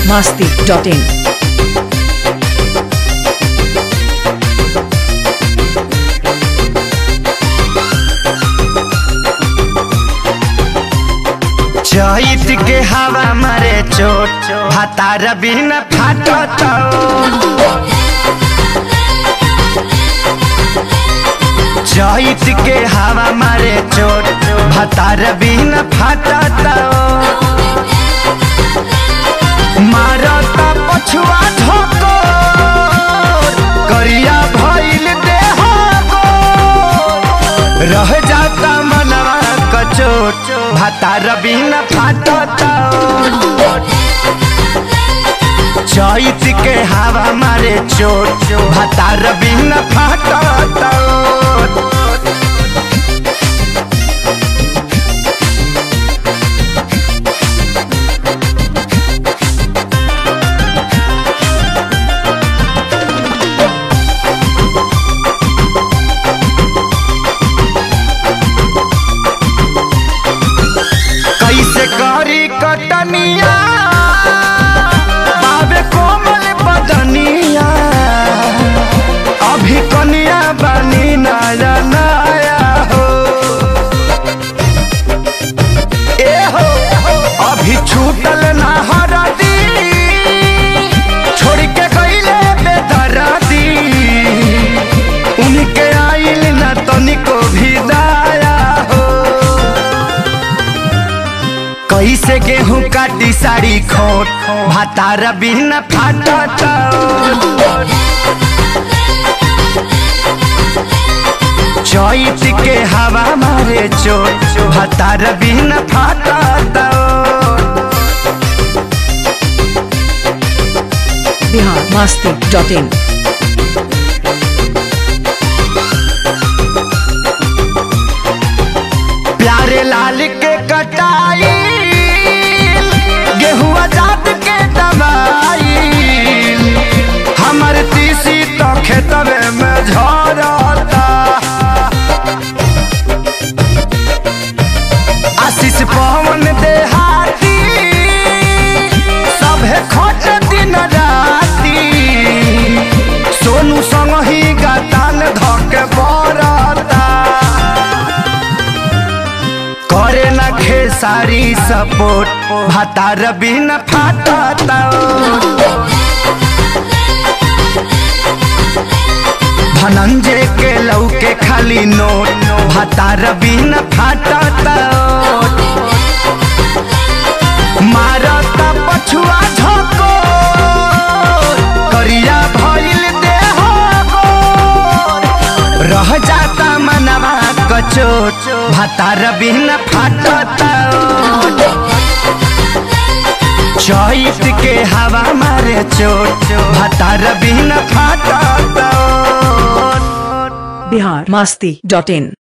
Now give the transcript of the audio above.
masti.in. चैत के हवा मरे चोट भातार बिन फाटत चैत के हवा मरे चोट भातार बिन फाटत मारत पछुआ ठोको करिया भइल देह गोर। रह जाता मनवा कचोट भातार बिन फाटत चैत के हवा मारे चोट भातार बिन फाटत कैसे करी कटनिया बाबे कोमल बदनिया अभी कनिया बनी नया नया हो ए हो अभी छूटल ना हरदी छोड़ के गईले बेदरदी उनके आइल ना तनिको भी दाया हो कैसे गेहूं काटी साड़ी खोट भातार बिन फाटत चैत के हवा मारे चोट भातार बिन फाटत Bihar masti.in. प्यारे लाल के कटाई गेहुआ जात के दवाई हमर तीसी तो खेतवे में झरता आशीष पवन देहाती सभे खट दिन राती सोनू संग ही गातान धके बरता करे न खेसारी सपोर्ट भातार बिन फाटत धनंजय के लौके खाली नोट भातार बिन फाटत मारत पछुआ झको करिया भइल देह गोर। रह जाता मनवा कचोट भातार बिन फाटत चैत के हवा मारे चोट भातार बिन फाटत Bihar masti.in.